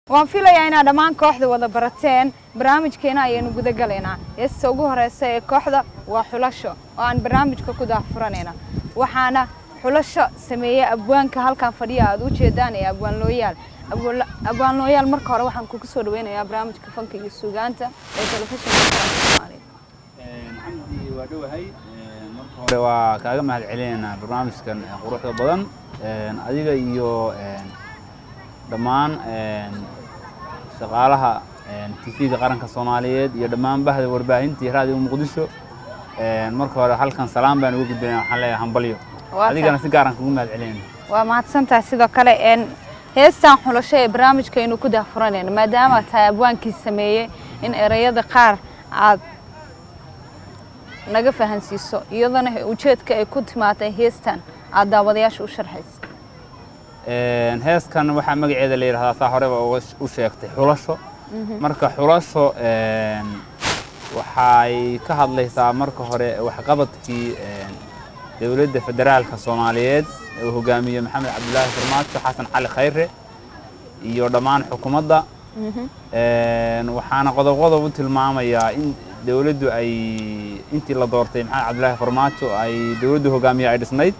waan filayaa inaad dhammaan kooxda wada barateen barnaamijkeena ayaynu guda galaynaa heesta ugu horeysa ee kooxda waa xulasho oo aan barnaamijka ku daafuranayna waxaana xulasho sameeyey abwaanka halkan fadhiya aad u jeedaan ee abwaan looyaal abwaan looyaal marka hore waxaan kugu soo dhaweynayaa barnaamijka fanka iyo suugaanta ee telefishinka soomaaliya maxamedi waa dhowahay marka hore waa kaaga mahad celinaynaa barnaamijkan quruxda badan adiga iyo dhammaan shaqaalaha tv-ga qaranka soomaaliyeed iyo dhammaan bahda warbaahinta iyo raadiga muqdisho marka hore halkan salaam baan uga gudbinaya waxaan leeyahay hambalyo adigana si gaaran kugu mahad celinayna waa mahadsantahay sidoo kale heestan xulasho ee barnaamijkaynu ku daafuranayna maadaama tahay abwaankii sameeyey in ereyada qaar aad naga fahansiiso iyadana ujeedka ay ku timaatay heestan aad daawadayaasha u sharxaysa heeskan waxaa magaceeda la yidhahdaa saa horeba u sheegtay xulasho marka xulasho waxay ka hadlaysaa marka hore waxqabadkii dowladda federaalka soomaaliyeed uu hogaamiye maxamed cabdulaahi farmaajo xasan cali khayre iyo dhammaan xukuumadda waxaana qodob qodob u tilmaamayaa in dowladdu ay intii la doortay maxamed cabdulaahi farmaajo ay dowladdu hogaamiye ay dhisnayd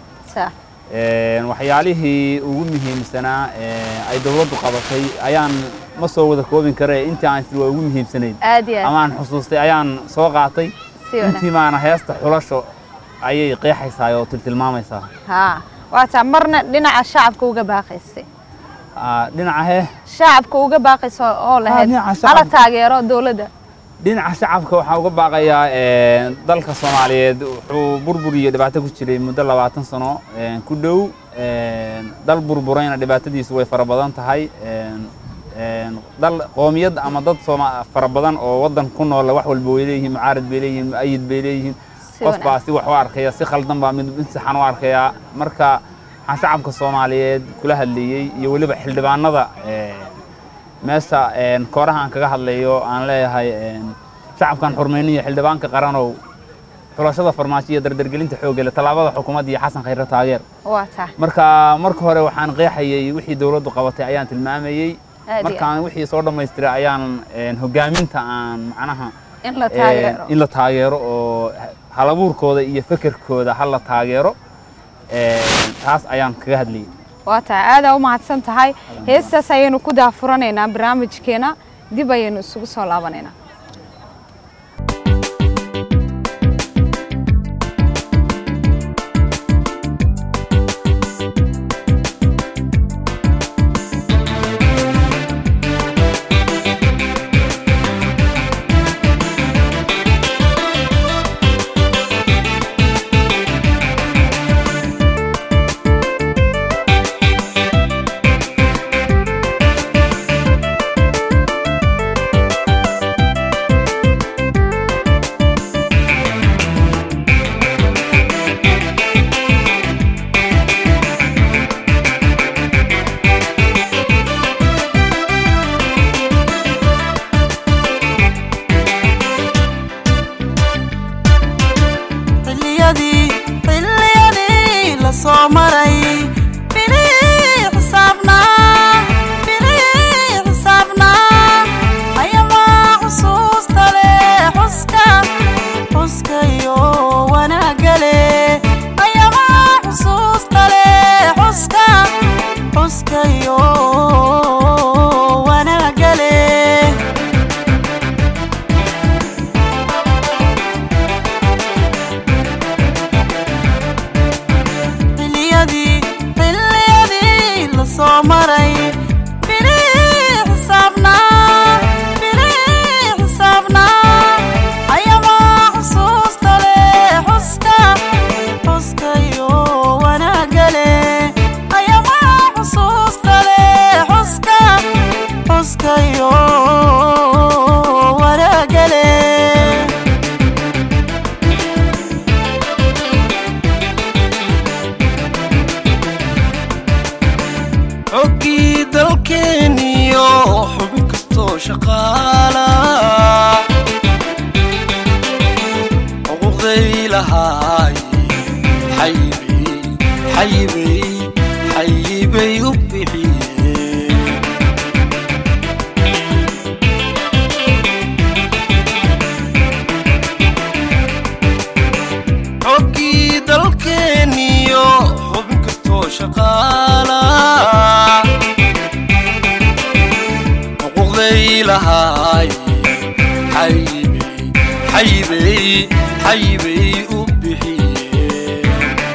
waxyaalihii ugu muhiimsanaa ay dowladdu qabatay ayaan ma soo wada koobin kare intii aan waa ugu muhiimsanayd amaan xusuustay ayaan soo qaatay intii maana heesta xulasho ayay qeexaysaa oo tiltilmaamaysaa waataa marna dhinaca shacabka uga baaqaysay dhinaca hee shacabka uga baaqaysa oo lahayd hala taageero dowladda dhinaca shacabka waxaa uga baaqayaa dalka soomaaliyeed wuxuu burbur iyo dhibaato ku jiray muddo labaatan sano ku dhow dal burburayna dhibaatadiisu way fara badan tahay dal qoomiyad ama dad fara badan oo waddan ku nool wax walba way leeyihiin mucaarad bay leeyihiin mu'ayid bay leeyihiin qof baa si wax u arkaya si khaldan baa mid saxan u arkaya marka waxaan shacabka soomaaliyeed kula hadlayey iyo weliba xildhibaanada meesha kooraha aan kaga hadlayo aan leeyahay shacabkan xurmayniyo xildhibaanka qaranow xulashada farmaajo iyo dardargelinta xoogale tallaabada xukuumadda iyo xasan khayre taageer marka marka hore waxaan qeexayey wixii dowladdu qabatay ayaan tilmaamayey markaan wixii soo dhammaystiray ayaan hogaaminta aan macnaha in la taageero oo halabuurkooda iyo fekerkooda ha la taageero taas ayaan kaga hadlayay waa tahay aadaa u mahadsan tahay heestaas ayaynu ku daafuranaynaa barnaamijkeena dib ayaynu isugu soo laabanaynaa xayibay u bixiyeen lahaay xayibey xayibey xayibey u bixiyeen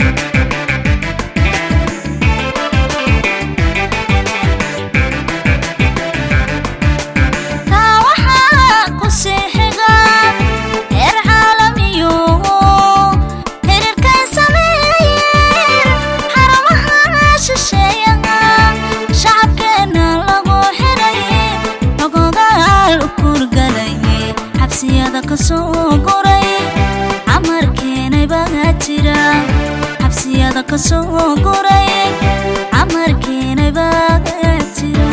taa waxaa ku sii xiga heer caalamiyo xiriirkay sameeyeen xarumaha shisheeyaha shacabkeena lagu xiray ogogaal u kurgalay xabsiyada ka soo guray camarkeenay baa jira xabsiyada ka soo guray camarkeenay baa jira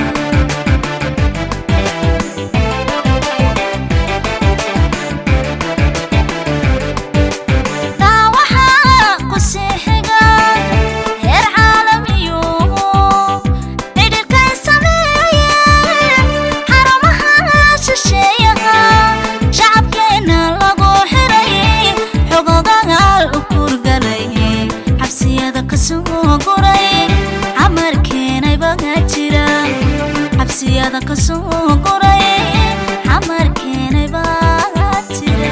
taa waxaa ku sii xiga heer caalamiyo xidhiirkay sameeyeen xarumaha shisheeyaha shacabkeena lagu xiray xogogaal u kurgalay xabsiyada ka soo guray camarkeenay baa jira xabsiyada ka soo guray camarkeenay baa jira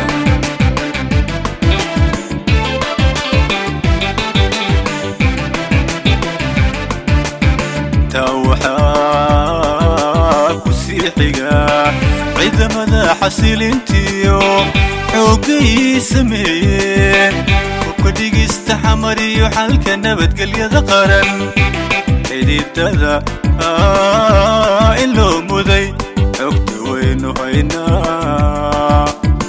taa waxaa ku sii xiga ciidamada xasilintiyo xooggay sameeyeen hubka dhigista xamar iyo xalka nabadgelyada qaran xididada ah, in loo muday xogta waynu haynaa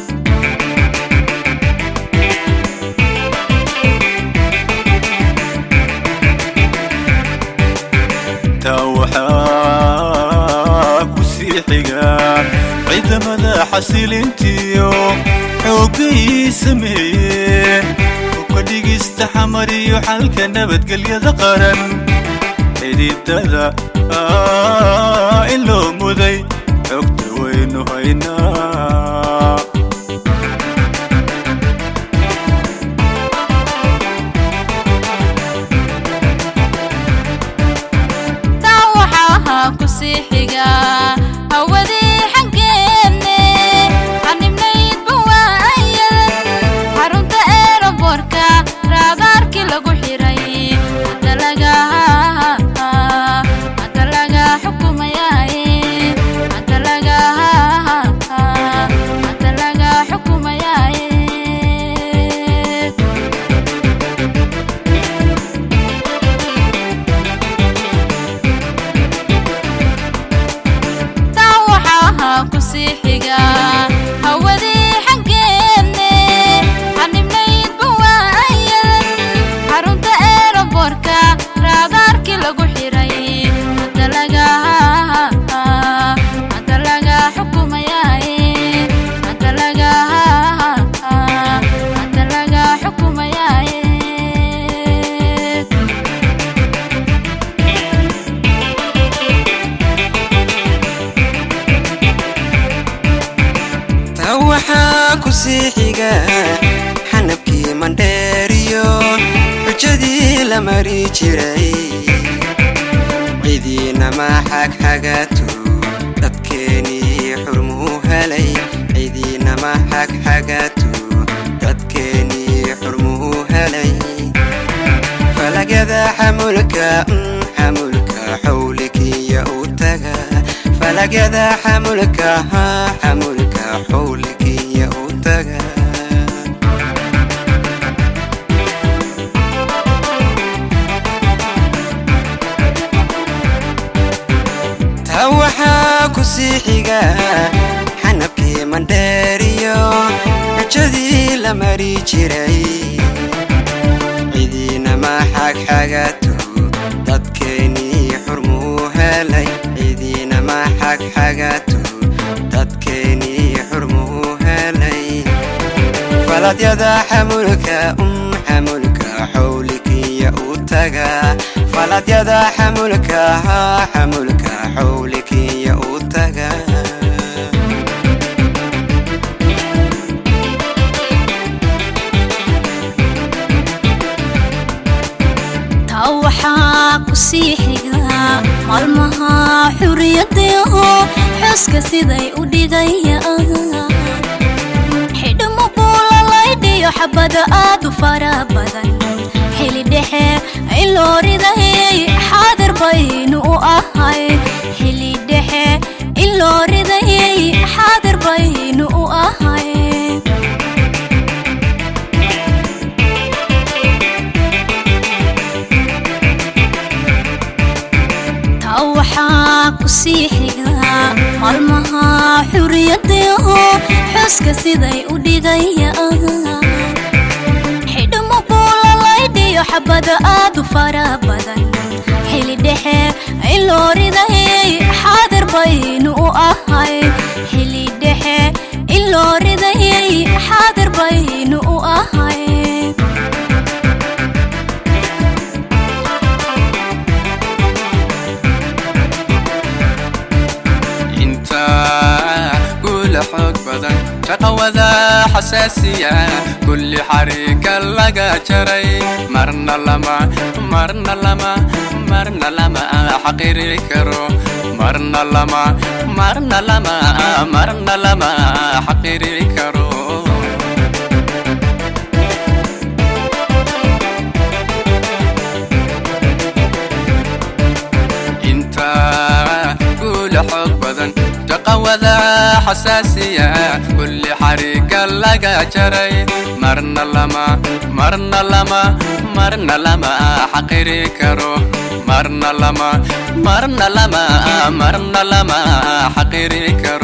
taa waxaa ku sii xiga ciidamada xasilintiyo xooggay sameeyeen hubka dhigista xamar iyo xalka nabadgelyada qaran xididada ah, in loo muday xogta waynu haynaa taa waxaa ku sii xiga hawadii xaggeenne xanibnaydba waayadan xarunta eeraboorka raadaarkii lagu xiray hadda laga hadda laga xukumayaaye hadda laga hadda laga xukumayaaye taa waxaa ku sii xiga hawadii xaggeenne xanibnaydba waayadan xarunta eeraboorka raadaarkii lagu xiray hadda laga hadda laga xukumayaaye hadda laga hadda laga xukumayaaye taa waxaa ku sii xiga xanabkii mandheeriyo xujadii la mari jiray cidiinama xagxagatu dadkeenii xurmuu helay cidiinama xagxagatu dadkeenii xurmuu helay falagyada xamulka mm, xamulka xawlikiya u taga falagyada xamulka ha xamulka xawlikiya u taga taa waxaa ku sii xiga xanabkii mandheeriyo xujadii la mari jiray cidiinama xagxagatu dadkeenii xurmuu helay cidiinama xagxagatu dadkeenii xurmuu helay faladyada xamulka um xamulka xawlikiya u taga faladyada xamulka ha xamulka xawlikiya u taga taa waxaa ku sii xiga maalmaha xuriyadaho xuska xuska siday u dhigayaan xidhmo buulalaydhiyo xabada aad u fara badan xili dhexe in loo ridayay xaadir baynu u ahay xili dhexe in loo ridayay xaadir baynu u ahay taa waxaa ku sii xiga maalmaha xuriyadaho xuska siday u dhigayaan xidhmo buulalaydhiyo xabada aad u fara badan xili dhexe in loo ridayay xaadir baynu u ahay xili dhexe in loo ridayay xaadir baynu u ahay inta guula xoog badan shaqawada xasaasiya kulli xariga laga jaray marna lama marna lama marna lama xaqiri karo marna lama marna lama marna lama xaqiri karo inta guula xoog badan shaqawada xasaasiya kulli xariga laga jaray marna lama marna lama marna lama xaqiri karo marna lama marna lama marna lama xaqiri karo